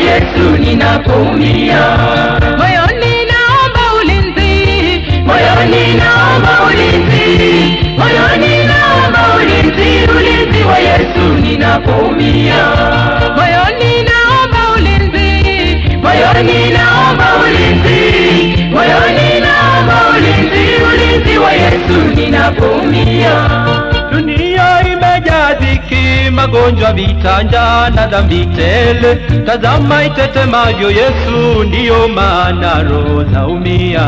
Yesu ninapoumia. moyoni naomba ulinzi, Moyoni naomba ulinzi, moyoni naomba ulinzi, ulinzi wa Yesu ninapoumia. moyoni naomba ulinzi, Moyoni naomba ulinzi, moyoni naomba ulinzi, ulinzi wa Yesu ninapoumia. Dunia imejaa dhiki, magonjwa, vita, njaa na dhambi tele. Tazama itetemavyo Yesu, ndiyo maana roho zaumia.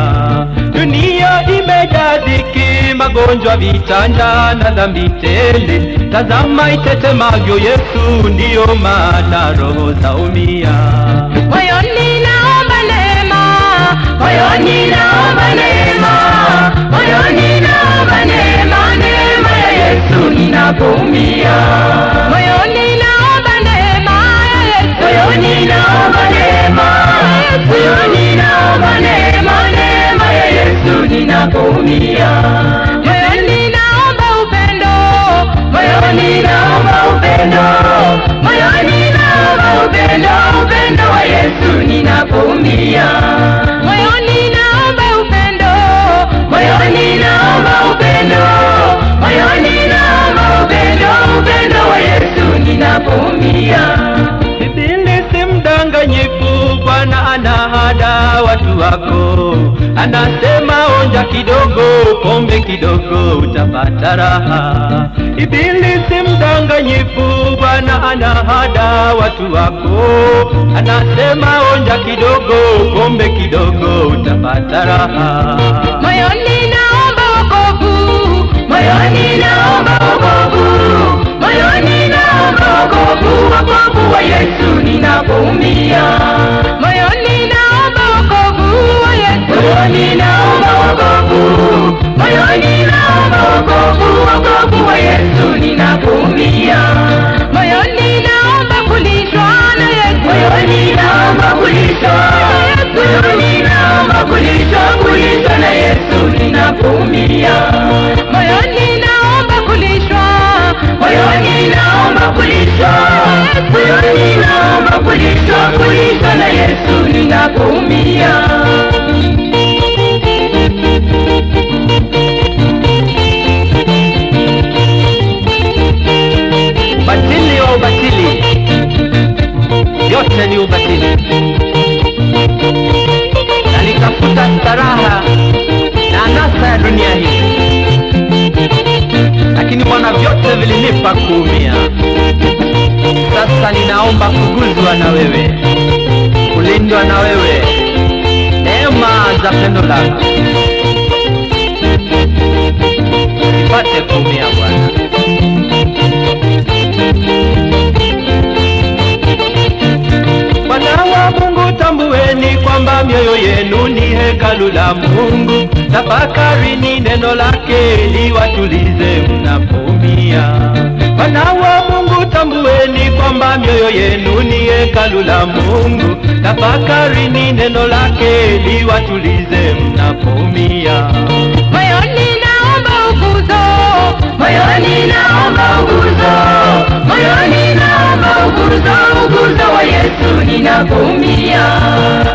Dunia imejaa dhiki, magonjwa, vita, njaa na dhambi tele. Tazama itetemavyo Yesu, ndiyo maana roho zaumia. moyoni naomba neema, Moyoni naomba neema, moyoni naomba neema, neema ya Yesu ninapoumia. moyoni naomba neema ya Yesu, Moyoni naomba neema, moyoni naomba neema, neema ya Yesu ninapoumia. moyoni naomba upendo, Moyoni naomba upendo, moyoni naomba upendo, upendo wa Yesu ninapoumia. moyoni naomba upendo, Moyoni naomba upendo, moyoni naomba upendo, upendo wa Yesu ninapoumia. Ibilisi mdanganyifu, Bwana anahada watu wako, anasema onja kidogo, pombe kidogo, utapata raha. Ibilisi mdanganyifu, Bwana anahada watu wako, anasema onja kidogo, pombe kidogo, utapata raha. moyoni naomba wokovu, Moyoni naomba wokovu, moyoni naomba wokovu, wokovu wa Yesu ninapoumia. moyoni naomba wokovu wa Yesu, Moyoni naomba wokovu, moyoni naomba wokovu, wokovu wa Yesu ninapoumia. moyoni naomba kulishwa na Yesu, Moyoni naomba kulishwa, moyoni naomba kulishwa, kulishwa na Yesu ninapoumia. moyoni naomba kulishwa, Moyoni naomba kulishwa, moyoni naomba kulishwa, kulishwa na Yesu ninapoumia. Ubatili wa ubatili, yote ni ubatili. Nalitafuta staraha na anasa ya dunia hii, lakini Bwana vyote vilinipa kuumia. Sasa ninaomba kuguzwa na wewe, kulindwa na wewe, neema za pendo lako, nipate kuumia Bwana. Wana wa Mungu tambueni kwamba mioyo yenu ni hekalu la Mungu. Tafakarini neno lake liwatulize mnapoumia. Wana wa Mungu tambueni kwamba mioyo yenu ni hekalu la Mungu. Tafakarini neno lake liwatulize mnapoumia. moyoni naomba ukuzo, Moyoni naomba uguzo, moyoni naomba uguzo, uguzo wa Yesu ninapoumia.